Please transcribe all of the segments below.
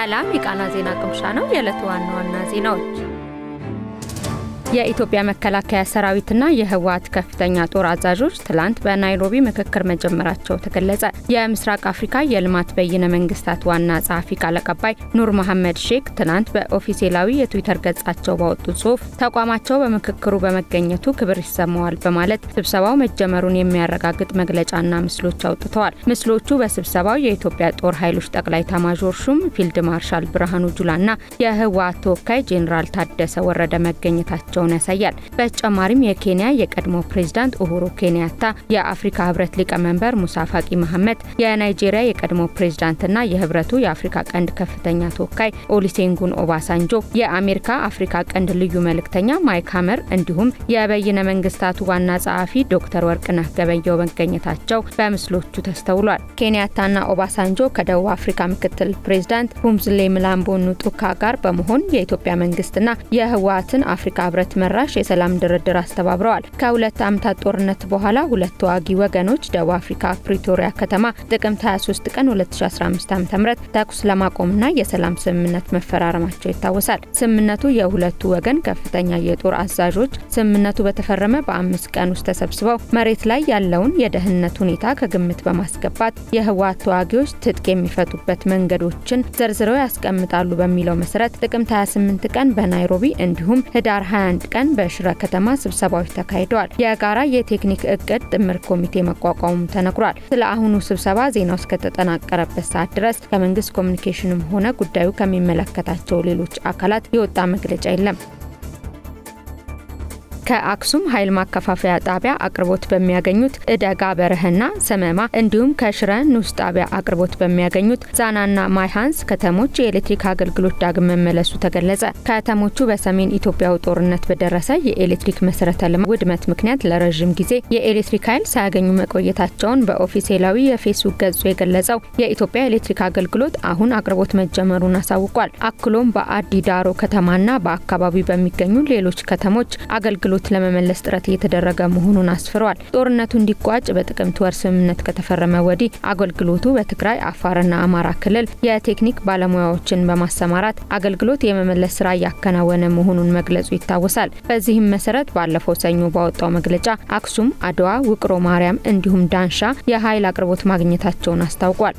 ሰላም የቃና ዜና ቅምሻ ነው። የዕለቱ ዋና ዋና ዜናዎች የኢትዮጵያ መከላከያ ሰራዊትና የህወሓት ከፍተኛ ጦር አዛዦች ትላንት በናይሮቢ ምክክር መጀመራቸው ተገለጸ። የምስራቅ አፍሪካ የልማት በይነ መንግስታት ዋና ጸሐፊ ቃል አቀባይ ኑር መሐመድ ሼክ ትናንት በኦፊሴላዊ የትዊተር ገጻቸው ባወጡት ጽሁፍ ተቋማቸው በምክክሩ በመገኘቱ ክብር ይሰማዋል በማለት ስብሰባው መጀመሩን የሚያረጋግጥ መግለጫና ምስሎች አውጥተዋል። ምስሎቹ በስብሰባው የኢትዮጵያ ጦር ኃይሎች ጠቅላይ ኤታማዦር ሹም ፊልድ ማርሻል ብርሃኑ ጁላና የህወሓት ተወካይ ጄኔራል ታደሰ ወረደ መገኘታቸው መሆናቸውን ያሳያል። በተጨማሪም የኬንያ የቀድሞ ፕሬዝዳንት ኡሁሩ ኬንያታ፣ የአፍሪካ ህብረት ሊቀመንበር ሙሳ ፋቂ መሐመድ፣ የናይጄሪያ የቀድሞ ፕሬዝዳንትና የህብረቱ የአፍሪካ ቀንድ ከፍተኛ ተወካይ ኦሊሴንጉን ኦባሳንጆ፣ የአሜሪካ አፍሪካ ቀንድ ልዩ መልእክተኛ ማይክ ሀመር እንዲሁም የበይነ መንግስታቱ ዋና ጸሐፊ ዶክተር ወርቅነህ ገበየው መገኘታቸው በምስሎቹ ተስተውሏል። ኬንያታና ኦባሳንጆ ከደቡብ አፍሪካ ምክትል ፕሬዝዳንት ቡምዝሌ ምላምቦ ኑጡካ ጋር በመሆን የኢትዮጵያ መንግስትና የህወሓትን አፍሪካ ህብረት መራሽ የሰላም ድርድር አስተባብረዋል። ከሁለት ዓመታት ጦርነት በኋላ ሁለት ተዋጊ ወገኖች ደቡብ አፍሪካ ፕሪቶሪያ ከተማ ጥቅምት 23 ቀን 2015 ዓ.ም ተኩስ ለማቆምና የሰላም ስምምነት መፈራረማቸው ይታወሳል። ስምምነቱ የሁለቱ ወገን ከፍተኛ የጦር አዛዦች ስምምነቱ በተፈረመ በአምስት ቀን ውስጥ ተሰብስበው መሬት ላይ ያለውን የደህንነት ሁኔታ ከግምት በማስገባት የህወሓት ተዋጊዎች ትጥቅ የሚፈቱበት መንገዶችን ዘርዝረው ያስቀምጣሉ በሚለው መሰረት ጥቅምት 28 ቀን በናይሮቢ እንዲሁም ህዳር 21 ቀን በሽረ ከተማ ስብሰባዎች ተካሂደዋል። የጋራ የቴክኒክ እቅድ ጥምር ኮሚቴ መቋቋሙም ተነግሯል። ስለ አሁኑ ስብሰባ ዜናው እስከተጠናቀረበት ሰዓት ድረስ ከመንግስት ኮሚኒኬሽንም ሆነ ጉዳዩ ከሚመለከታቸው ሌሎች አካላት የወጣ መግለጫ የለም። ከአክሱም ኃይል ማከፋፈያ ጣቢያ አቅርቦት በሚያገኙት እደጋ በረህና ሰመማ እንዲሁም ከሽረ ንዑስ ጣቢያ አቅርቦት በሚያገኙት ዛናና ማይሃንስ ከተሞች የኤሌክትሪክ አገልግሎት ዳግም መመለሱ ተገለጸ። ከተሞቹ በሰሜን ኢትዮጵያው ጦርነት በደረሰ የኤሌክትሪክ መሰረተ ልማት ውድመት ምክንያት ለረዥም ጊዜ የኤሌክትሪክ ኃይል ሳያገኙ መቆየታቸውን በኦፊሴላዊ የፌስቡክ ገጹ የገለጸው የኢትዮጵያ ኤሌክትሪክ አገልግሎት አሁን አቅርቦት መጀመሩን አሳውቋል። አክሎም በአዲ ዳሮ ከተማና በአካባቢው በሚገኙ ሌሎች ከተሞች አገልግሎት አገልግሎት ለመመለስ ጥረት እየተደረገ መሆኑን አስፍረዋል። ጦርነቱ እንዲቋጭ በጥቅምት ወር ስምምነት ከተፈረመ ወዲህ አገልግሎቱ በትግራይ አፋርና አማራ ክልል የቴክኒክ ባለሙያዎችን በማሰማራት አገልግሎት የመመለስ ስራ እያከናወነ መሆኑን መግለጹ ይታወሳል። በዚህም መሰረት ባለፈው ሰኞ ባወጣው መግለጫ አክሱም፣ አድዋ፣ ውቅሮ ማርያም እንዲሁም ዳንሻ የኃይል አቅርቦት ማግኘታቸውን አስታውቋል።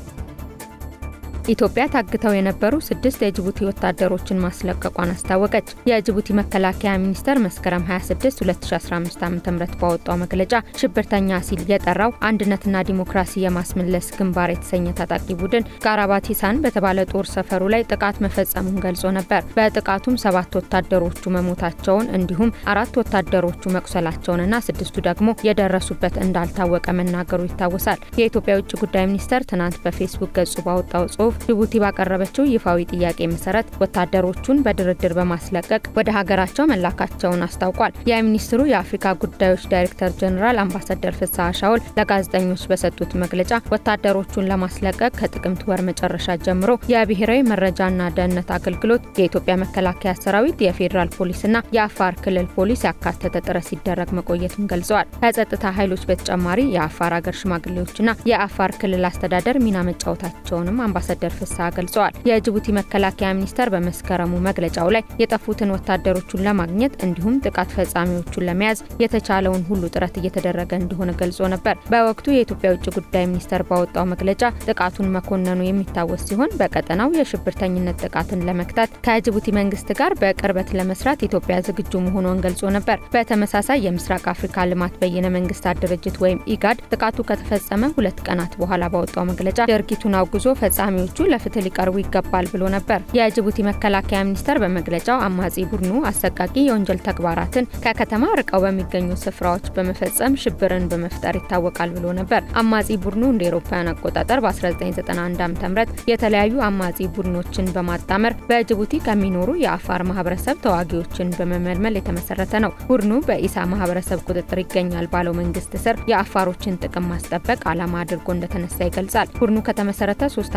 ኢትዮጵያ ታግተው የነበሩ ስድስት የጅቡቲ ወታደሮችን ማስለቀቋን አስታወቀች። የጅቡቲ መከላከያ ሚኒስቴር መስከረም 26 2015 ዓ ም ባወጣው መግለጫ ሽብርተኛ ሲል የጠራው አንድነትና ዲሞክራሲ የማስመለስ ግንባር የተሰኘ ታጣቂ ቡድን ጋራባቲሳን በተባለ ጦር ሰፈሩ ላይ ጥቃት መፈጸሙን ገልጾ ነበር። በጥቃቱም ሰባት ወታደሮቹ መሞታቸውን እንዲሁም አራት ወታደሮቹ መቁሰላቸውንና ስድስቱ ደግሞ የደረሱበት እንዳልታወቀ መናገሩ ይታወሳል። የኢትዮጵያ የውጭ ጉዳይ ሚኒስቴር ትናንት በፌስቡክ ገጹ ባወጣው ጽሁፍ ጅቡቲ ባቀረበችው ይፋዊ ጥያቄ መሰረት ወታደሮቹን በድርድር በማስለቀቅ ወደ ሀገራቸው መላካቸውን አስታውቋል። የሚኒስትሩ የአፍሪካ ጉዳዮች ዳይሬክተር ጀኔራል አምባሳደር ፍስሐ ሻውል ለጋዜጠኞች በሰጡት መግለጫ ወታደሮቹን ለማስለቀቅ ከጥቅምት ወር መጨረሻ ጀምሮ የብሔራዊ መረጃና ደህንነት አገልግሎት፣ የኢትዮጵያ መከላከያ ሰራዊት፣ የፌዴራል ፖሊስና የአፋር ክልል ፖሊስ ያካተተ ጥረት ሲደረግ መቆየቱን ገልጸዋል። ከጸጥታ ኃይሎች በተጨማሪ የአፋር ሀገር ሽማግሌዎችና የአፋር ክልል አስተዳደር ሚና መጫወታቸውንም አምባሳደር ፍስሐ ገልጸዋል። የጅቡቲ መከላከያ ሚኒስቴር በመስከረሙ መግለጫው ላይ የጠፉትን ወታደሮቹን ለማግኘት እንዲሁም ጥቃት ፈጻሚዎቹን ለመያዝ የተቻለውን ሁሉ ጥረት እየተደረገ እንደሆነ ገልጾ ነበር። በወቅቱ የኢትዮጵያ የውጭ ጉዳይ ሚኒስቴር ባወጣው መግለጫ ጥቃቱን መኮነኑ የሚታወስ ሲሆን በቀጠናው የሽብርተኝነት ጥቃትን ለመክታት ከጅቡቲ መንግስት ጋር በቅርበት ለመስራት ኢትዮጵያ ዝግጁ መሆኗን ገልጾ ነበር። በተመሳሳይ የምስራቅ አፍሪካ ልማት በይነ መንግስታት ድርጅት ወይም ኢጋድ ጥቃቱ ከተፈጸመ ሁለት ቀናት በኋላ ባወጣው መግለጫ ድርጊቱን አውግዞ ፈጻሚዎቹ ለፍትህ ሊቀርቡ ይገባል ብሎ ነበር። የጅቡቲ መከላከያ ሚኒስቴር በመግለጫው አማጺ ቡድኑ አሰቃቂ የወንጀል ተግባራትን ከከተማ ርቀው በሚገኙ ስፍራዎች በመፈጸም ሽብርን በመፍጠር ይታወቃል ብሎ ነበር። አማጺ ቡድኑ እንደ ኤሮፓውያን አቆጣጠር በ1991 ዓ ም የተለያዩ አማጺ ቡድኖችን በማጣመር በጅቡቲ ከሚኖሩ የአፋር ማህበረሰብ ተዋጊዎችን በመመልመል የተመሰረተ ነው። ቡድኑ በኢሳ ማህበረሰብ ቁጥጥር ይገኛል ባለው መንግስት ስር የአፋሮችን ጥቅም ማስጠበቅ ዓላማ አድርጎ እንደተነሳ ይገልጻል። ቡድኑ ከተመሰረተ ሶስት ዓመታት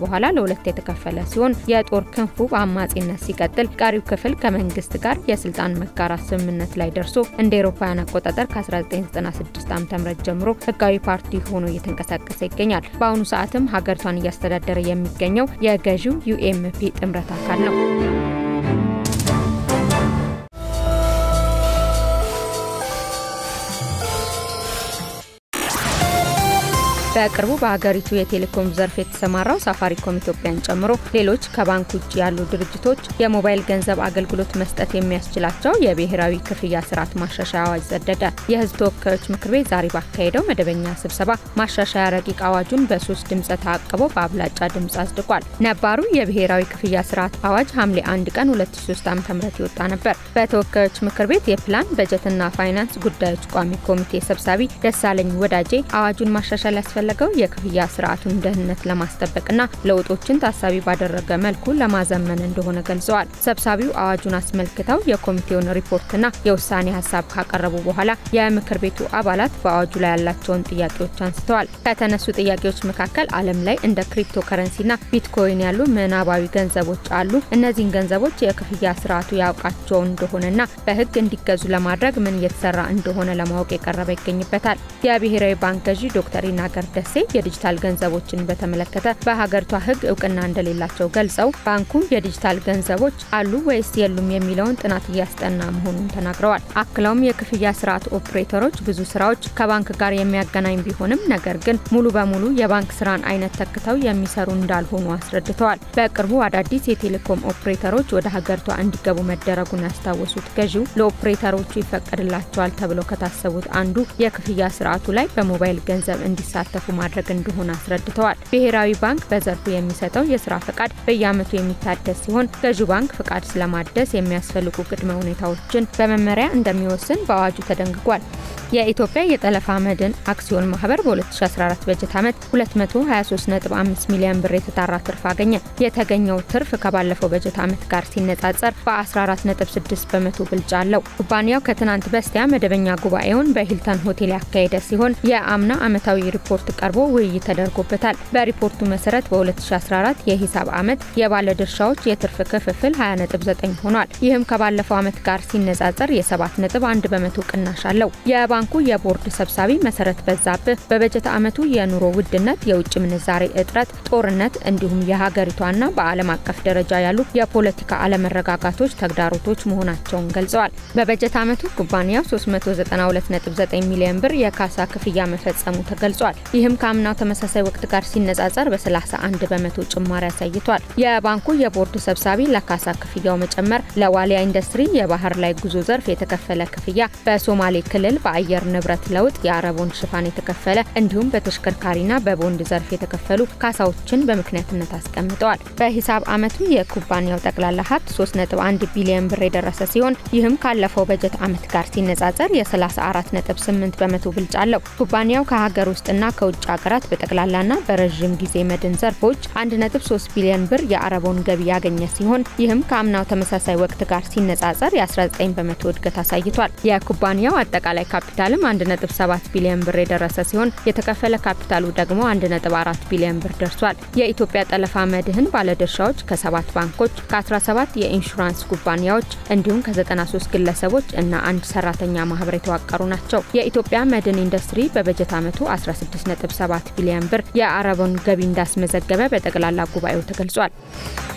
በኋላ ለሁለት የተከፈለ ሲሆን የጦር ክንፉ በአማጺነት ሲቀጥል፣ ቀሪው ክፍል ከመንግስት ጋር የስልጣን መጋራት ስምምነት ላይ ደርሶ እንደ ኤሮፓውያን አቆጣጠር ከ1996 ዓ.ም ጀምሮ ህጋዊ ፓርቲ ሆኖ እየተንቀሳቀሰ ይገኛል። በአሁኑ ሰዓትም ሀገሪቷን እያስተዳደረ የሚገኘው የገዢው ዩኤምፒ ጥምረት አካል ነው። በቅርቡ በሀገሪቱ የቴሌኮም ዘርፍ የተሰማራው ሳፋሪኮም ኢትዮጵያን ጨምሮ ሌሎች ከባንክ ውጭ ያሉ ድርጅቶች የሞባይል ገንዘብ አገልግሎት መስጠት የሚያስችላቸው የብሔራዊ ክፍያ ስርዓት ማሻሻያ አዋጅ ጸደቀ። የህዝብ ተወካዮች ምክር ቤት ዛሬ ባካሄደው መደበኛ ስብሰባ ማሻሻያ ረቂቅ አዋጁን በሶስት ድምፀ ተአቅቦ በአብላጫ ድምፅ አጽድቋል። ነባሩ የብሔራዊ ክፍያ ስርዓት አዋጅ ሐምሌ 1 ቀን 2003 ዓ.ም የወጣ ነበር። በተወካዮች ምክር ቤት የፕላን በጀትና ፋይናንስ ጉዳዮች ቋሚ ኮሚቴ ሰብሳቢ ደሳለኝ ወዳጄ አዋጁን ማሻሻል ያስፈ ለገው የክፍያ ስርዓቱን ደህንነት ለማስጠበቅና ለውጦችን ታሳቢ ባደረገ መልኩ ለማዘመን እንደሆነ ገልጸዋል። ሰብሳቢው አዋጁን አስመልክተው የኮሚቴውን ሪፖርትና የውሳኔ ሀሳብ ካቀረቡ በኋላ የምክር ቤቱ አባላት በአዋጁ ላይ ያላቸውን ጥያቄዎች አንስተዋል። ከተነሱ ጥያቄዎች መካከል ዓለም ላይ እንደ ክሪፕቶ ከረንሲና ቢትኮይን ያሉ ምናባዊ ገንዘቦች አሉ። እነዚህን ገንዘቦች የክፍያ ስርዓቱ ያውቃቸው እንደሆነና በሕግ እንዲገዙ ለማድረግ ምን እየተሰራ እንደሆነ ለማወቅ የቀረበ ይገኝበታል። የብሔራዊ ባንክ ገዢ ዶክተር ይናገር ደሴ የዲጂታል ገንዘቦችን በተመለከተ በሀገሪቷ ሕግ እውቅና እንደሌላቸው ገልጸው ባንኩ የዲጂታል ገንዘቦች አሉ ወይስ የሉም የሚለውን ጥናት እያስጠና መሆኑን ተናግረዋል። አክለውም የክፍያ ስርዓት ኦፕሬተሮች ብዙ ስራዎች ከባንክ ጋር የሚያገናኝ ቢሆንም ነገር ግን ሙሉ በሙሉ የባንክ ስራን አይነት ተክተው የሚሰሩ እንዳልሆኑ አስረድተዋል። በቅርቡ አዳዲስ የቴሌኮም ኦፕሬተሮች ወደ ሀገሪቷ እንዲገቡ መደረጉን ያስታወሱት ገዢው ለኦፕሬተሮቹ ይፈቀድላቸዋል ተብለው ከታሰቡት አንዱ የክፍያ ስርዓቱ ላይ በሞባይል ገንዘብ እንዲሳተፉ ማድረግ እንደሆነ አስረድተዋል። ብሔራዊ ባንክ በዘርፉ የሚሰጠው የስራ ፈቃድ በየዓመቱ የሚታደስ ሲሆን ገዢው ባንክ ፈቃድ ስለማደስ የሚያስፈልጉ ቅድመ ሁኔታዎችን በመመሪያ እንደሚወስን በአዋጁ ተደንግጓል። የኢትዮጵያ የጠለፋ መድን አክሲዮን ማህበር በ2014 በጀት ዓመት 223.5 ሚሊዮን ብር የተጣራ ትርፍ አገኘ። የተገኘው ትርፍ ከባለፈው በጀት ዓመት ጋር ሲነጻጸር በ14.6 በመቶ ብልጫ አለው። ኩባንያው ከትናንት በስቲያ መደበኛ ጉባኤውን በሂልተን ሆቴል ያካሄደ ሲሆን የአምና ዓመታዊ ሪፖርት ቀርቦ ውይይት ተደርጎበታል። በሪፖርቱ መሰረት በ2014 የሂሳብ ዓመት የባለድርሻዎች የትርፍ ክፍፍል 20.9 ሆኗል። ይህም ከባለፈው ዓመት ጋር ሲነጻጸር የ7.1 በመቶ ቅናሽ አለው። የባንኩ የቦርድ ሰብሳቢ መሰረት በዛብህ በበጀት ዓመቱ የኑሮ ውድነት፣ የውጭ ምንዛሬ እጥረት፣ ጦርነት እንዲሁም የሀገሪቷና በዓለም አቀፍ ደረጃ ያሉ የፖለቲካ አለመረጋጋቶች ተግዳሮቶች መሆናቸውን ገልጸዋል። በበጀት ዓመቱ ኩባንያው 392.9 ሚሊዮን ብር የካሳ ክፍያ መፈጸሙ ተገልጿል። ይህም ከአምናው ተመሳሳይ ወቅት ጋር ሲነጻጸር በ31 በመቶ ጭማሪ አሳይቷል። የባንኩ የቦርድ ሰብሳቢ ለካሳ ክፍያው መጨመር ለዋሊያ ኢንዱስትሪ የባህር ላይ ጉዞ ዘርፍ የተከፈለ ክፍያ፣ በሶማሌ ክልል በአየር ንብረት ለውጥ የአረቦን ሽፋን የተከፈለ እንዲሁም በተሽከርካሪና በቦንድ ዘርፍ የተከፈሉ ካሳዎችን በምክንያትነት አስቀምጠዋል። በሂሳብ ዓመቱ የኩባንያው ጠቅላላ ሀብት 3.1 ቢሊዮን ብር የደረሰ ሲሆን ይህም ካለፈው በጀት ዓመት ጋር ሲነጻጸር የ34.8 በመቶ ብልጫ አለው። ኩባንያው ከሀገር ውስጥና ከውጭ ሀገራት በጠቅላላና በረዥም ጊዜ መድን ዘርፎች 1.3 ቢሊዮን ብር የአረቦን ገቢ ያገኘ ሲሆን ይህም ከአምናው ተመሳሳይ ወቅት ጋር ሲነጻጸር የ19 በመቶ እድገት አሳይቷል። የኩባንያው አጠቃላይ ካፒታልም 1.7 ቢሊዮን ብር የደረሰ ሲሆን የተከፈለ ካፒታሉ ደግሞ 1.4 ቢሊዮን ብር ደርሷል። የኢትዮጵያ ጠለፋ መድህን ባለድርሻዎች ከሰባት ባንኮች፣ ከ17 የኢንሹራንስ ኩባንያዎች እንዲሁም ከ93 ግለሰቦች እና አንድ ሰራተኛ ማህበር የተዋቀሩ ናቸው። የኢትዮጵያ መድን ኢንዱስትሪ በበጀት ዓመቱ 16.7 ቢሊዮን ብር የአረቦን ገቢ እንዳስመዘገበ በጠቅላላ ጉባኤው ተገልጿል።